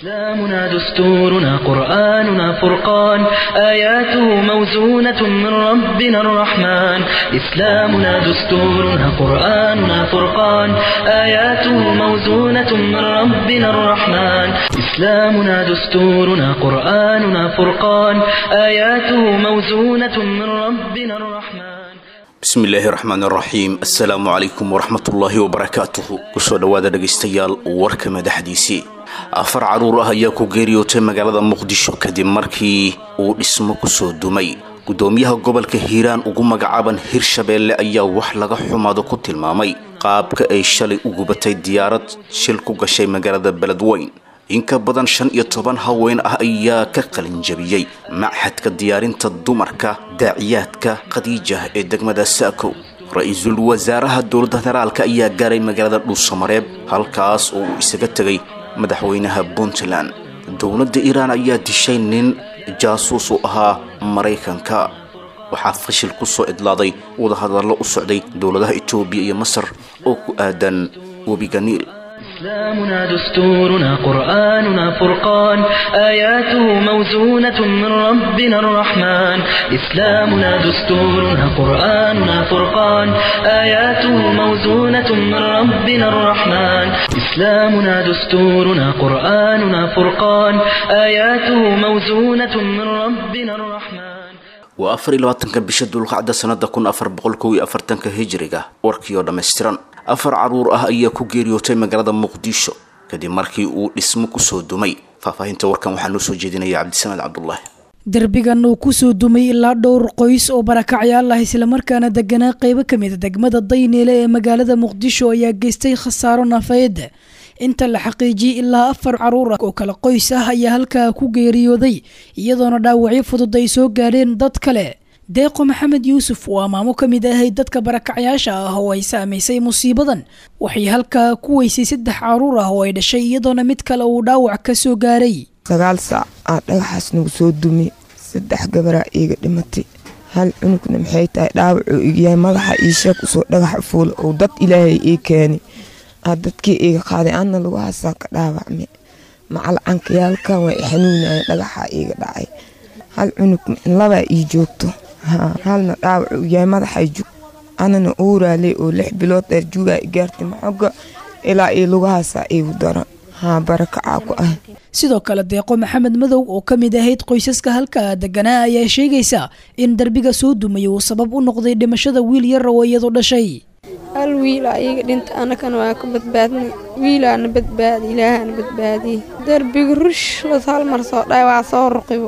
إسلامنا دستورنا قرآننا فرقان آياته موزونة من ربنا الرحمن إسلامنا دستورنا قرآننا فرقان آياته موزونة من ربنا الرحمن إسلامنا دستورنا قرآننا فرقان آياته موزونة من ربنا الرحمن bismi illaahi raxmaan raxiim assalaamu calaykum waraxmatullaahi wabarakaatuhu kusoo dhowaada dhegaystayaal warka madaxdiisii afar caruur ah ayaa ku geeriyootay magaalada muqdisho kadib markii uu dhismo kusoo dumay gudoomiyaha gobolka hiiraan ugu magacaaban hirshabeelle ayaa wax laga xumaado ku tilmaamay qaabka ay shalay u gubatay diyaarad shil ku gashay magaalada beledweyn in ka badan shan iyo toban haween ah ayaa ka qalinjabiyey machadka diyaarinta dumarka daaciyaadka khadiija ee degmada saakow ra-iisul wasaaraha dowladda federaalka ayaa gaaray magaalada dhuusamareeb halkaas oo uu isaga tegay madaxweynaha puntland dowladda iiraan ayaa dishay nin jaasuus u ahaa maraykanka waxaa fashil ku soo idlaaday wadahadallo u socday dowladaha etoobiya iyo masar oo ku aadan webiga niil إسلامنا دستورنا قرآننا فرقان آياته موزونة من ربنا الرحمن إسلامنا دستورنا قرآننا فرقان آياته موزونة من ربنا الرحمن إسلامنا دستورنا قرآننا فرقان آياته موزونة من ربنا الرحمن waa afar iyo labaatanka bisha dulqacda sanada kun afar boqol kow iyo afartanka hijiriga warkii oo dhammaystiran afar caruur ah ayaa ku geeriyootay magaalada muqdisho kadib markii uu dhismo kusoo dumay faahfaahinta warkan waxaa noo soo jeedinaya cabdisamaad cabdulaahi derbigan uu kusoo dumay ilaa dhowr qoys oo barakacyaal ah islamarkaana deganaa qeybo kamid a degmada dayneele ee magaalada muqdisho ayaa geystay khasaaro nafeed inta la xaqiijiyey ilaa afar caruur ah oo kale qoys ah ayaa halkaa ku geeriyooday iyadoona dhaawacyo fudud ay soo gaadheen dad kale deeqo maxamed yuusuf waa maamo ka mid ahayd dadka barakacyaasha ah oo ay saamaysay musiibadan waxay halkaa ku weysay saddex caruur ah oo ay dhashay iyadoona mid kale uu dhaawac ka soo gaaray sagaal saac aa dhagaxaas nagu soo dumi saddex gabaraa iiga dhimatay hal cunugna maxay tahay dhaawacuu igyahay madaxa ii sheeg usoo dhagaxa fuula oo dad ilaahay ii keeni aa dadkii iiga qaaday anna lagu hasaa ka dhaawacme macalcankayaalkan waa i xanuunaya dhagaxaa iiga dhacay hal cunug labaa ii joogto halna dhaawac uu yahay madaxay jug anana uuraaley oo lix bilood dheer jugaa i gaartay maxoga ilaa ii lugahaasaa iigu daro haa barakacaa ku ah sidoo kale deeqo maxamed madow oo ka mid ahayd qoysaska halkaa deganaa ayaa sheegaysa in derbiga soo dumay uu sabab u noqday dhimashada wiil yar oo iyadu dhashay hal wiilaa iiga dhinta anakana waa ka badbaadnay wiilaana badbaadi ilaahana badbaadiyey derbiga rush was hal mar soo dhaay waa soo ruqibo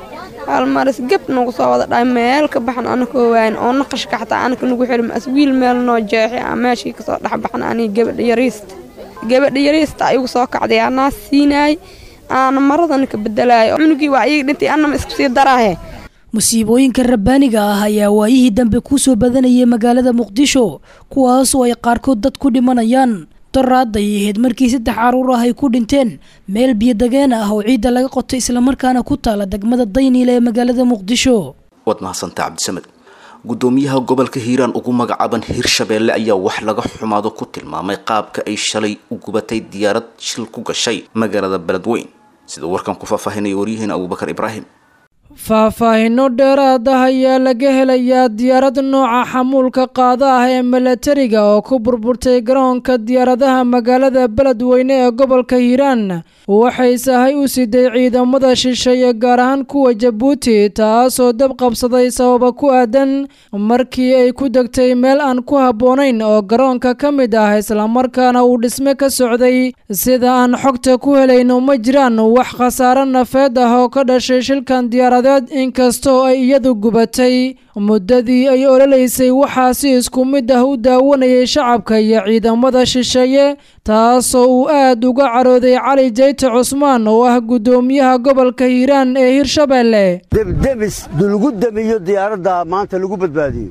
hal maris gab nagu soo wada dhaay meel ka baxan anakoo waayn oo naqashka xataa anaka nagu xilma as wiil meel noo jeexi a meeshii kasoo dhexbaxan anii gabadha yariista gabadha yariista igu soo kacday anaa siinaay aana maradana ka bedelayo cunugii waa iiga dhintay anama isku sii daraahe musiibooyinka rabbaaniga ah ayaa waayihii dambe kusoo badanayay magaalada muqdisho kuwaasoo ay qaarkood dad ku dhimanayaan doraad ay ahayd markii saddex caruur ah ay ku dhinteen meel biyodageen ah oo ciidda laga qotay islamarkaana ku taala degmada dayniile ee magaalada muqdisho waad mahadsantaa cabdisamed gudoomiyaha gobolka hiiraan ugu magacaaban hirshabeelle ayaa wax laga xumaado ku tilmaamay qaabka ay shalay u gubatay diyaarad shil ku gashay magaalada beledweyn sida warkan ku faahfaahinaya waryaheena abubakar ibraahim faahfaahinno dheeraad ah ayaa laga helayaa diyaarad nooca xamuulka qaada ah ee milatariga oo ku burburtay garoonka diyaaradaha magaalada beledweyne ee gobolka hiiraan waxay sahay u siday ciidamada shisheeye gaar ahaan kuwa jabuuti taasoo dab qabsaday sababa ku aadan markii ay ku degtay meel aan ku habboonayn oo garoonka ka mid ah islamarkaana uu dhisme ka socday sida aan xogta ku helayno ma jiraan wax khasaare nafeed ah oo ka dhashay shilkan diyaarad inkastoo ay iyadu gubatay muddadii ay ololaysay waxaa si isku mid ah u daawanayay shacabka iyo ciidamada shisheeye taasoo uu aad uga carooday cali jayte cusmaan oo ah guddoomiyaha gobolka hiiraan ee hirshabeelle debdebis dulagu damiyo diyaaradda maanta lagu badbaadiyo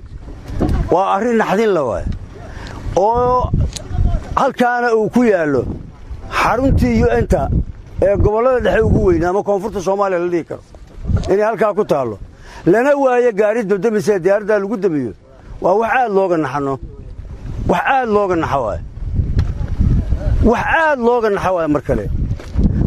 waa arrin naxdin la waay oo halkaana uu ku yaallo xaruntii yu-enta ee gobollada dhexe ugu weynaa ama koonfurta soomaaliya la dhihi karo inay halkaa ku taallo lana waayo gaari dabdamisee diyaaraddaa lagu damiyo waa wax aad looga naxano wax aad looga naxa waay wax aad looga naxa waay mar kale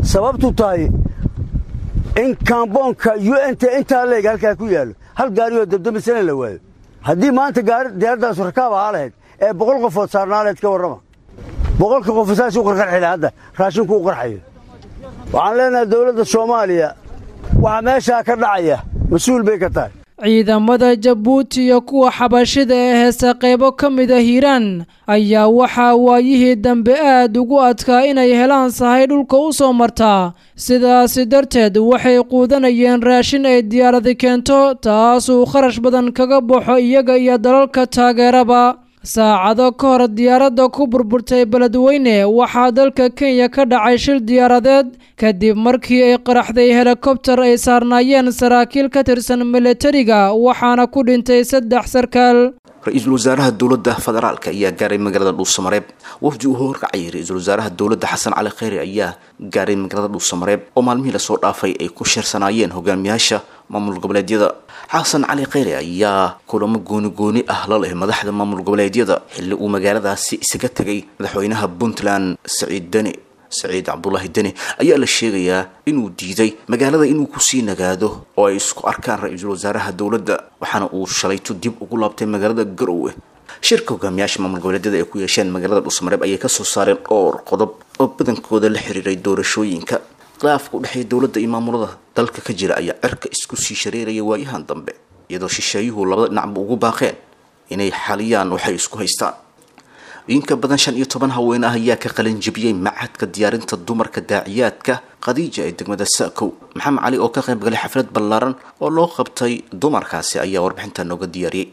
sababtu tahay in kaamboonka u n t intaa leeg halkaa ku yaallo hal gaariyoo dabdamisana la waayo haddii maanta diyaaradaasu rakaab ahaa lahayd ee boqol qofood saarnaa lahayd ka warrama boqolka qof saasuu qarqarxila hadda raashinku u qarxayo waxaan leenahay dawladda soomaaliya waxa meeshaa ka dhacaya mas-uul bay ka tahay ciidamada jabuuti iyo kuwa xabashida ee heesa qaybo ka mida hiiraan ayaa waxaa waayihii dambe aad ugu adkaa inay helaan sahay dhulka u soo martaa sidaasi darteed waxay quudanayeen raashin ay diyaaradi keento taasuu kharash badan kaga baxo iyaga iyo dalalka taageeraba saacado ka hor diyaaradda ku burburtay beledweyne waxaa dalka kenya ka dhacay shil diyaaradeed kadib markii ay qaraxday helikobtar ay saarnaayeen saraakiil ka tirsan milatariga waxaana ku dhintay saddex sarkaal ra-iisul wasaaraha dowladda federaalk ayaa gaaray magaalada dhuusamareeb wafdi uu horkacayay ra-iisul wasaaraha dowladda xasan cali kheyri ayaa gaaray magaalada dhuusamareeb oo maalmihii lasoo dhaafay ay ku sheersanaayeen hogaamiyaasha maamul goboleedyada xasan cali kheyri ayaa kulamo gooni gooni ah la leh madaxda maamul goboleedyada xilli uu magaaladaasi isaga tegay madaxweynaha puntland saciid deni saciid cabdulaahi deni ayaa la sheegayaa inuu diiday magaalada inuu kusii nagaado oo ay isku arkaan ra-iisul wasaaraha dowladda waxaana uu shalayto dib ugu laabtay magaalada garowe shirka hogaamiyaasha maamul goboleedyada ay ku yeesheen magaalada dhuusamareeb ayay kasoo saareen dhowr qodob oo badankooda la xiriiray doorashooyinka khilaafka u dhexeeya dowladda iyo maamulada dalka ka jira ayaa cirka isku sii shareeraya waayahan dambe iyadoo shisheeyuhu labada dhinacba ugu baaqeen inay xaliyaan waxay isku haystaan inka badan shan iyo toban haween ah ayaa ka qalin jebiyey macadka diyaarinta dumarka daaciyaadka khadiija ee degmada saakow maxamed cali oo ka qayb galay xaflad ballaaran oo loo qabtay dumarkaasi ayaa warbixinta nooga diyaariyey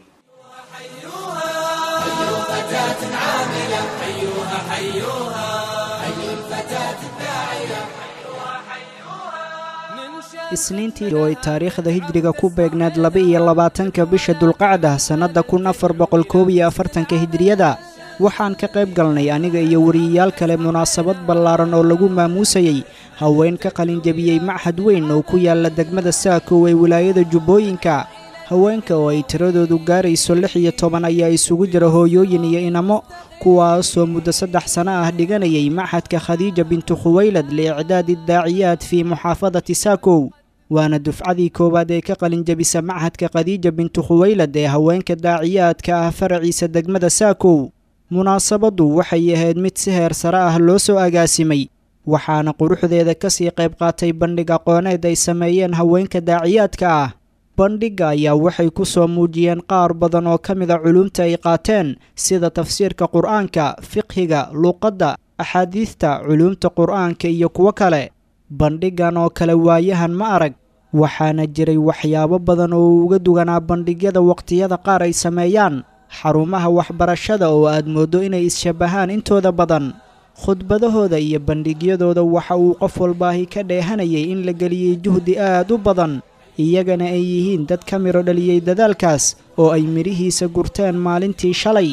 isniintii oo ay taariikhda hijriga ku beegnaed laba-iyo labaatanka bisha dulqacda sannadda kun afar boqol koob iyo afartanka hijriyada waxaan ka qayb galnay aniga iyo wariyayaal kale munaasabad ballaaran oo lagu maamuusayey haween ka qalinjebiyey machad weyn oo ku yaalla degmada saakow ee wilaayada jubbooyinka haweenka oo ay tiradoodu gaarayso lix iyo toban ayaa isugu jira hooyooyin iyo inamo kuwaasoo muddo saddex sano ah dhiganayay machadka khadiija bintu khuwaylad liicdaadi daaciyaad fii muxaafadati saakow waana dufcadii koowaad ee ka qalinjebisa machadka khadiija bintu khuwaylad ee haweenka daaciyaadka ah faraciisa degmada saakow munaasabaddu waxay ahayd mid si heer sare ah loo soo agaasimay waxaana quruxdeeda ka sii qayb qaatay bandhig aqooneed ay sameeyeen haweenka daaciyaadka ah bandhigga ayaa waxay ku soo muujiyeen qaar badan oo ka mida culumta ay qaateen sida tafsiirka qur'aanka fiqhiga luuqadda axaadiidta culuumta qur'aanka iyo kuwo kale bandhiggan oo kale waayahan ma arag waxaana jiray waxyaabo badan oo uga duganaa bandhigyada waqtiyada qaar ay sameeyaan xarumaha waxbarashada oo aad mooddo inay is-shabbahaan intooda badan khudbadahooda iyo bandhigyadooda waxa uu qof walbaahi ka dheehanayay in la geliyey juhdi aad u badan iyagana ay yihiin dad ka midho dhaliyey dadaalkaas oo ay midhihiisa gurteen maalintii shalay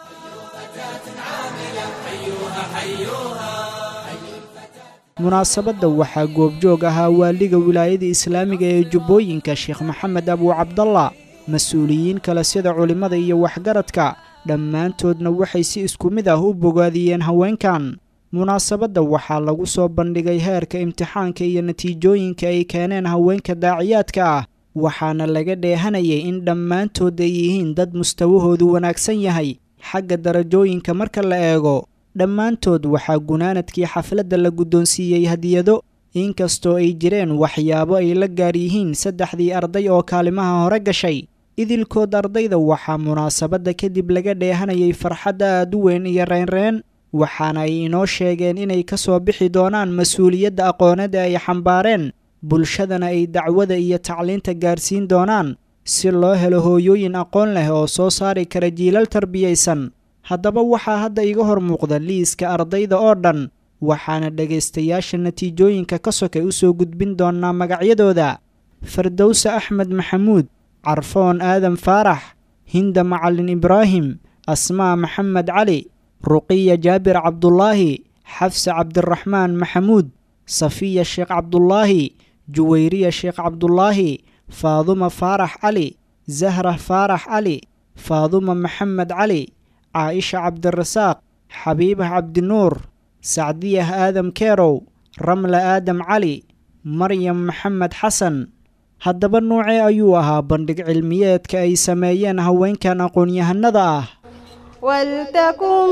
munaasabadda waxaa goobjoog ahaa waaliga wilaayada islaamiga ee jubbooyinka sheekh maxamed abuu cabdalla mas-uuliyiin kale sida culimmada iyo waxgaradka dhammaantoodna waxay si isku mid ah u bogaadiyeen haweenkan munaasabadda waxaa lagu soo bandhigay heerka imtixaanka iyo natiijooyinka ay keeneen haweenka daaciyaadka ah waxaana laga dheehanayay in dhammaantood ay yihiin dad mustawahoodu wanaagsan yahay xagga darajooyinka marka la eego dhammaantood waxaa gunaanadkii xafladda la guddoonsiiyey hadiyado inkastoo ay jireen waxyaabo ay la gaar yihiin saddexdii arday oo kaalimaha hore gashay idilkood ardayda waxaa munaasabadda kadib laga dheehanayay farxad aad u weyn iyo reynreen waxaana ay inoo sheegeen inay ka soo bixi doonaan mas-uuliyadda aqooneed ee ay xambaareen bulshadana ay dacwada iyo tacliinta gaarsiin doonaan si loo helo hooyooyin aqoon leh oo soo saari kara jiilal tarbiyaysan haddaba waxaa hadda iga hor muuqda liiska ardayda oo dhan waxaana dhegaystayaasha natiijooyinka ka sokay u soo gudbin doonnaa magacyadooda fardowse axmed maxamuud carfoon aadan faarax hinda macalin ibraahim asmaa maxamed cali ruqiya jaabir cabdulaahi xafse cabdiraxmaan maxamuud safiya sheekh cabdulaahi juwayriya sheekh cabdulaahi faaduma faarax cali zahra faarax cali faaduma maxamed cali caaisha cabdirasaaq xabiibah cabdinuur sacdiyah aadam keerow ramla aadam cali maryam maxamed xasan haddaba noocee ayuu ahaa bandhig cilmiyeedka ay sameeyeen haweenkan aqoon-yahanada ah ولتكن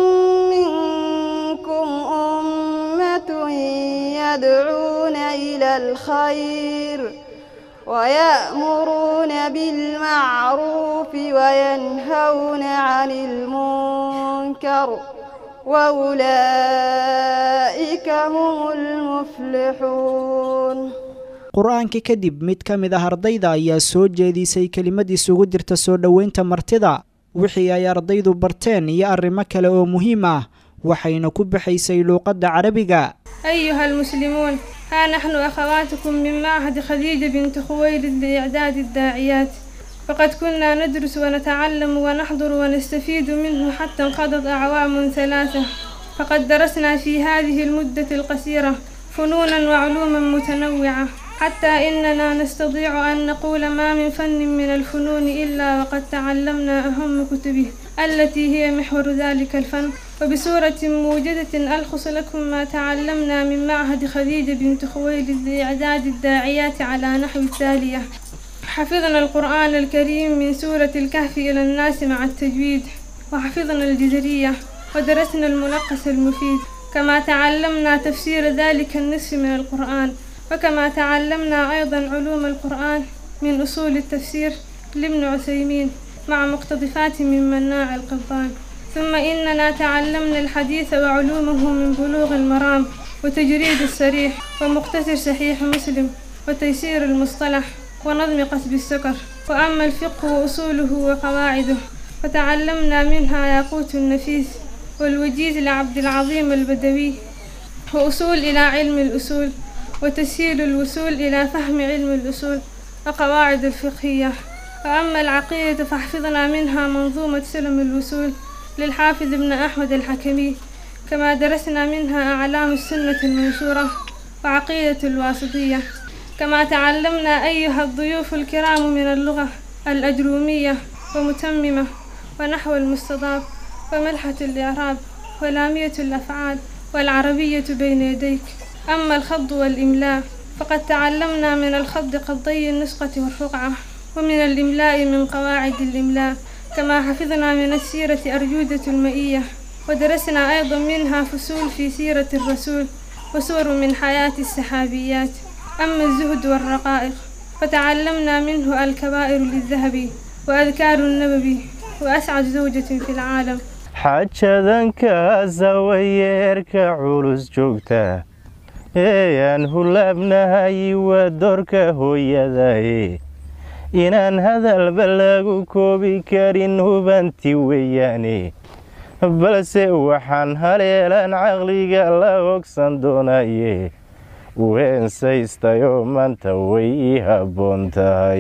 منكم أمة يدعون إلى الخير ويأمرون بالمعروف وينهون عن المنكر وأولئك هم المفلحون qur-aanka kadib mid ka mid ah ardayda ayaa soo jeedisay kelimad isugu jirta soo dhoweynta martida wixii ay ardaydu barteen iyo arrimo kale oo muhiim ah waxayna ku baxaysay luuqadda carabiga أيها المسلمون ها نحن أخواتكم من معهد خديجة بنت خويلد لإعداد الداعيات فقد كنا ندرس ونتعلم ونحضر ونستفيد منه حتى انقضت أعوام ثلاثة فقد درسنا في هذه المدة القصيرة فنونا وعلوما متنوعة حتى إننا نستطيع أن نقول ما من فن من الفنون إلا وقد تعلمنا أهم كتبه التي هي محور ذلك الفن وبصورة موجزة ألخص لكم ما تعلمنا من معهد خديجة بنت خويلد لإعداد الداعيات على نحو التالية حفظنا القرآن الكريم من سورة الكهف إلى الناس مع التجويد وحفظنا الجزرية ودرسنا الملقس المفيد كما تعلمنا تفسير ذلك النصف من القرآن وكما تعلمنا أيضا علوم القرآن من أصول التفسير لابن عثيمين مع مقتطفات من مناع القبطان ثم إننا تعلمنا الحديث وعلومه من بلوغ المرام وتجريد السريح ومقتصر صحيح مسلم وتيسير المصطلح ونظم قصب السكر وأما الفقه وأصوله وقواعده فتعلمنا منها ياقوت النفيس والوجيز لعبد العظيم البدوي وأصول إلى علم الأصول وتسهيل الوصول إلى فهم علم الأصول وقواعد الفقهية وأما العقيدة فحفظنا منها منظومة سلم الوصول للحافظ ابن أحمد الحكمي كما درسنا منها أعلام السنة المنشورة وعقيدة الواسطية كما تعلمنا أيها الضيوف الكرام من اللغة الأجرومية ومتممة ونحو المستضاف وملحة الإعراب ولامية الأفعال والعربية بين يديك أما الخض والإملاء فقد تعلمنا من الخض قضي النسقة والرقعة ومن الإملاء من قواعد الإملاء كما حفظنا من السيرة أرجودة المئية ودرسنا أيضا منها فصول في سيرة الرسول وسور من حياة السحابيات أما الزهد والرقائق فتعلمنا منه الكبائر للذهبي وأذكار النبوي وأسعد زوجة في العالم xajadankaasa wayeerka culus joogta eeyaan hulaabnahay waa doorka hooyadaye inaan hadalba lagu koobi karin hubanti weeyaane balse waxaan haleelan caqliga la ogsan doonaye weensaystayoo maanta way ii habboon tahay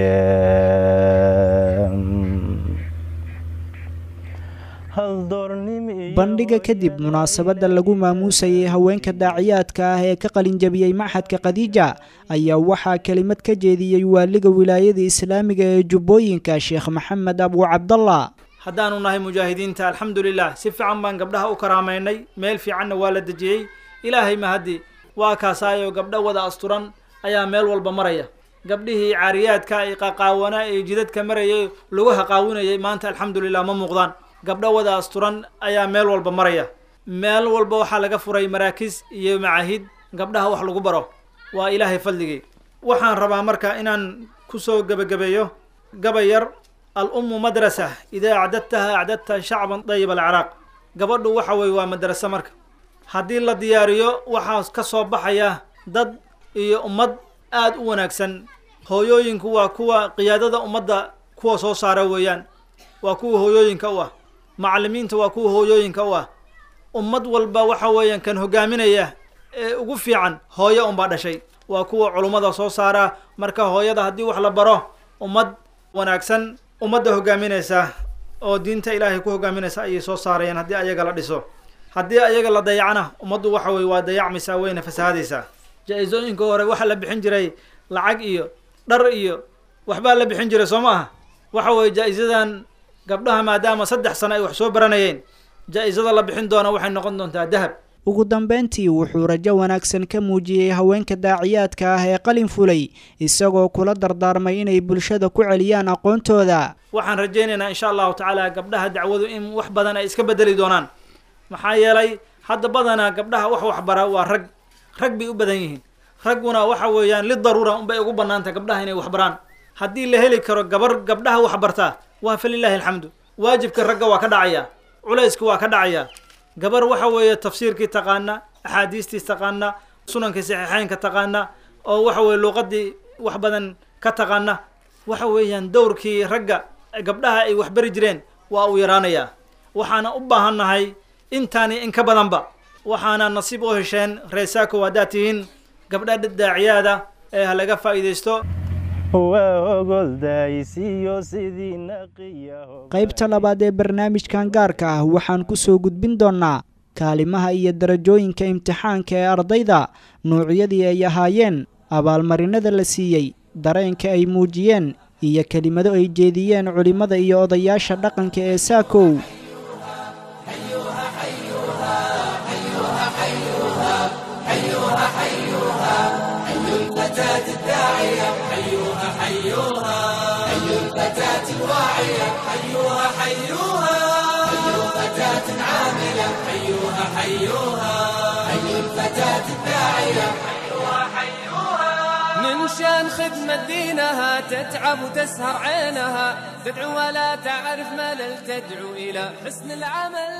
bandhiga kadib munaasabadda lagu maamuusayay haweenka daaciyaadka ah ee ka qalinjabiyey maxadka khadiija ayaa waxaa kelimad ka jeediyey waaliga wilaayada islaamiga ee jubbooyinka sheekh maxamed abu cabdallah haddaanu nahay mujaahidiinta alxamdulilah si fiican baan gabdhaha u karaamaynay meel fiicanna waa la dejiyey ilaahay mahaddi waa kaasaayoo gabdho wada asturan ayaa meel walba maraya gabdhihii caariyaadka ay qaqaawanaa ee jidadka marayay lugaha qaawinayay maanta alxamdulilah ma muuqdaan gabdho wada asturan ayaa meel walba maraya meel walba waxaa laga furay maraakiis iyo macaahid gabdhaha wax lagu baro waa ilaahay fadligii waxaan rabaa marka inaan kusoo gebagabeeyo gabay yar al-ummu madrasa idaa acdadtaha acdadta shacban dayib alciraaq gabadhu waxa weye waa madraso marka haddii la diyaariyo waxaa ka soo baxaya dad iyo ummad aada u wanaagsan hooyooyinku waa kuwa qiyaadada ummadda kuwa soo saara weeyaan waa kuwa hooyooyinka u ah macallimiinta waa kuwa hooyooyinka u ah ummad walba waxa weeyaan kan hogaaminaya ee ugu fiican hooyo unbaa dhashay waa kuwa culummada soo saara marka hooyada haddii wax la baro ummad wanaagsan ummadda hogaaminaysa oo diinta ilaahay ku hogaaminaysa ayay soo saarayaan haddii ayaga la dhiso haddii ayaga la dayacna ummaddu waxa weye waa dayacmaysaa wayna fasahaadaysaa jaa-isooyinka hore waxaa la bixin jiray lacag iyo dhar iyo waxbaa la bixin jiray soo ma aha waxa weye jaa-isadan gabdhaha maadaama saddex sano ay wax soo baranayeen jaa-isada la bixin doona waxay noqon doontaa dahab ugu dambeyntii wuxuu rajo wanaagsan ka muujiyey haweenka daaciyaadka ah ee qalin fulay isagoo kula dardaarmay inay bulshada ku celiyaan aqoontooda waxaan rajaynaynaa insha allahu tacaala gabdhaha dacwadu in wax badan ay iska bedeli doonaan maxaa yeelay hadda badanaa gabdhaha wax waxbara waa rag rag bay u badan yihiin ragguna waxa weeyaan lidaruura unbay ugu banaanta gabdhaha inay waxbaraan haddii la heli karo gabar gabdhaha waxbartaa waa falilaahi alxamdu waajibka ragga waa ka dhacaya culayska waa ka dhacaya gabar waxa weeye tafsiirkii taqaana axaadiistii taqaana sunankii saxiixeynka taqaana oo waxa weye luuqadii wax badan ka taqaana waxa weeyaan dowrkii ragga gabdhaha ay waxbari jireen waa uu yaraanayaa waxaana u baahannahay intaani in ka badanba waxaana nasiib u hesheen reesaako haddaad tihiin gabdha daaciyaada ee ha laga faa'iidaysto qaybta labaad ee barnaamijkan gaarka ah waxaan ku soo gudbin doonnaa kaalimaha iyo darajooyinka imtixaanka ee ardayda nuucyadii ay ahaayeen abaalmarinada la siiyey dareenka ay muujiyeen iyo kelimado ay jeediyeen culimmada iyo odayaasha dhaqanka ee saakow من شان خدمة دينها تتعب وتسهر عينها تدعو ولا تعرف ملل تدعو إلى حسن العمل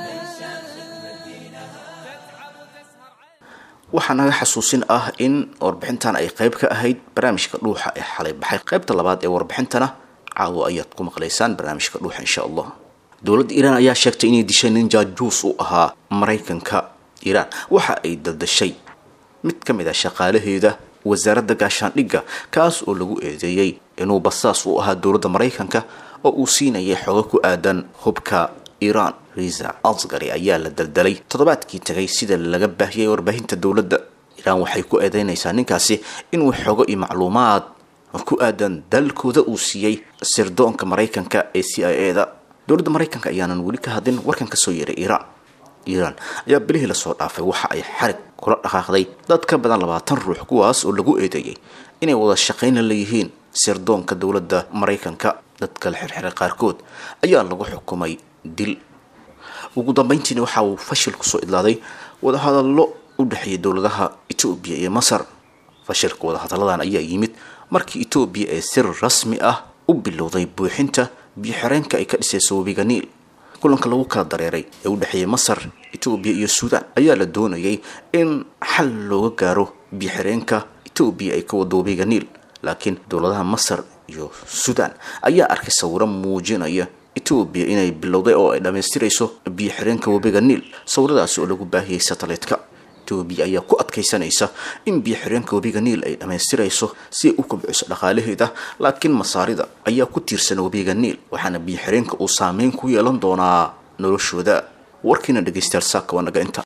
waxaa naga xasuusin ah in warbixintan ay qayb ka ahayd barnaamijka dhuuxa ee xalay baxay qaybta labaad ee warbixintana caawo ayaad ku maqlaysaan barnaamijka dhuuxa insha allah dowladda iiraan ayaa sheegtay inay dishay nin jaajuus u ahaa maraykanka iiraan waxa ay dadashay mid ka mid ah shaqaalaheeda wasaaradda gaashaandhigga kaas oo lagu eedeeyey inuu basaas u ahaa dowladda maraykanka oo uu siinayay xogo ku aadan hubka iiraan riza asgari ayaa la daldalay toddobaadkii tagay sida laga baahiyay warbaahinta dowladda iiraan waxay ku eedeynaysaa ninkaasi inuu xogo iyo macluumaad ku aadan dalkooda uu siiyey sirdoonka maraykanka ee c i e da dowladda maraykanka ayaanan weli ka hadlin warkan kasoo yeeray iiraan iiraan ayaa bilihii lasoo dhaafay waxa ay xarig kula dhaqaaqday dad ka badan labaatan ruux kuwaas oo lagu eedeeyey inay wada shaqayna leeyihiin sirdoonka dowladda maraykanka dadka la xirxiray qaarkood ayaa lagu xukumay dil ugu dambeyntiina waxa uu fashil kusoo idlaaday wadahadallo u dhexeeyay dowladaha etoobiya iyo masar fashilka wadahadalladan ayaa yimid markii etoobiya ee sir rasmi ah u bilowday buuxinta biyo-xireenka ay ka dhisayso webiga niil kulanka lagu kala dareeray ee u dhexeeyay masar etoobiya iyo suudaan ayaa la doonayay in xal looga gaaro biyo-xireenka etoobiya ay ka wado webiga niil laakiin dowladaha masar iyo suudaan ayaa arkay sawiro muujinaya etoobiya inay bilowday oo ay dhammaystirayso biyo-xireenka webiga niil sawiradaasi oo lagu baahiyey satellite-ka etoobiya ayaa ku adkaysanaysa in biyo-xireenka webiga niil ay dhammaystirayso si ay u kobciso dhaqaalaheeda laakiin masaarida ayaa ku tiirsan webiga niil waxaana biyo-xireenka uu saameyn ku yeelan doonaa noloshooda warkiina dhegeystayaal saaka waa naga inta